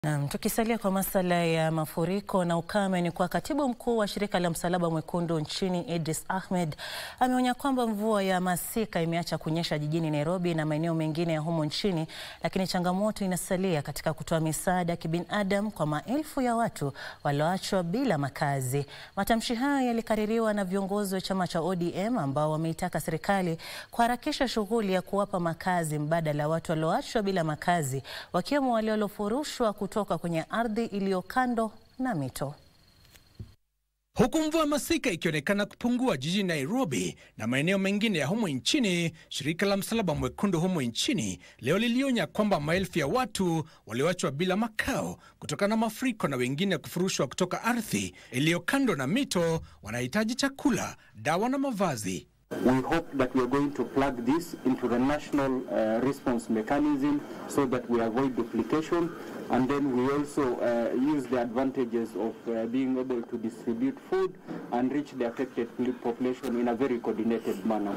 Naam, tukisalia kwa masuala ya mafuriko na ukame ni kwa katibu mkuu wa shirika la Msalaba Mwekundu nchini Idris Ahmed ameonya kwamba mvua ya masika imeacha kunyesha jijini Nairobi na maeneo mengine ya humo nchini, lakini changamoto inasalia katika kutoa misaada ya kibinadamu kwa maelfu ya watu walioachwa bila makazi. Matamshi hayo yalikaririwa na viongozi wa chama cha ODM ambao wameitaka serikali kuharakisha shughuli ya kuwapa makazi mbadala watu walioachwa bila makazi, wakiwemo wale waliofurushwa kutoka kwenye ardhi iliyo kando na mito. Huku mvua masika ikionekana kupungua jijini Nairobi na maeneo mengine ya humo nchini, shirika la Msalaba Mwekundu humo nchini leo lilionya kwamba maelfu ya watu walioachwa bila makao kutokana na mafuriko na wengine kufurushwa kutoka ardhi iliyo kando na mito wanahitaji chakula, dawa na mavazi. We hope that we are going to plug this into the national uh, response mechanism so that we avoid duplication and then we also uh, use the advantages of uh, being able to distribute food and reach the affected population in a very coordinated manner.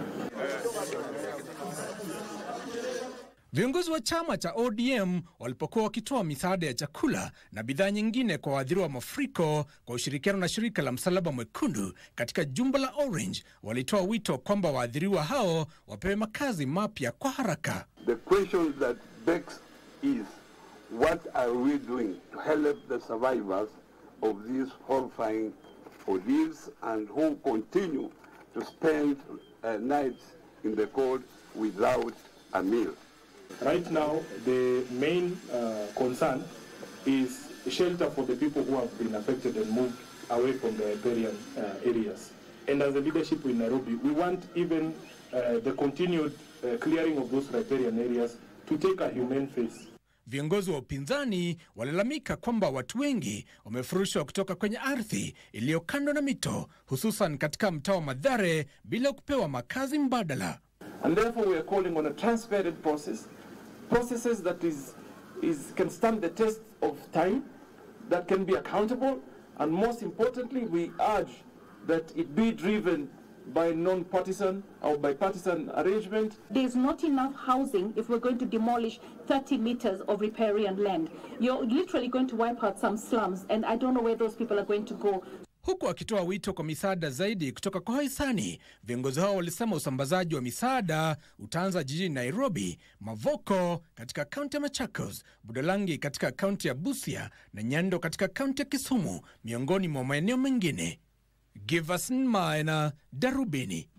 Viongozi wa chama cha ODM walipokuwa wakitoa misaada ya chakula na bidhaa nyingine kwa waathiriwa wa mafuriko kwa ushirikiano na shirika la Msalaba Mwekundu katika jumba la Orange, walitoa wito kwamba waathiriwa hao wapewe makazi mapya kwa haraka. The question that begs is what are we doing to help the survivors of these horrifying ordeals and who continue to spend uh, nights in the cold without a meal. Right now, the main uh, concern is shelter for the people who have been affected and moved away from the riparian uh, areas. And as a leadership in Nairobi, we want even uh, the continued uh, clearing of those riparian areas to take a humane face. Viongozi wa upinzani walalamika kwamba watu wengi wamefurushwa kutoka kwenye ardhi iliyo kando na mito, hususan katika mtaa wa Mathare bila kupewa makazi mbadala. And therefore we are calling on a transparent process, processes that is, is, can stand the test of time, that can be accountable, and most importantly, we urge that it be driven by non-partisan or bipartisan arrangement. There's not enough housing if we're going to demolish 30 meters of riparian land. You're literally going to wipe out some slums, and I don't know where those people are going to go. Huku akitoa wito kwa misaada zaidi kutoka kwa wahisani, viongozi hao walisema usambazaji wa misaada utaanza jijini Nairobi, Mavoko katika kaunti ya Machakos, Budalangi katika kaunti ya Busia na Nyando katika kaunti ya Kisumu, miongoni mwa maeneo mengine. Giverson Maina, Darubini.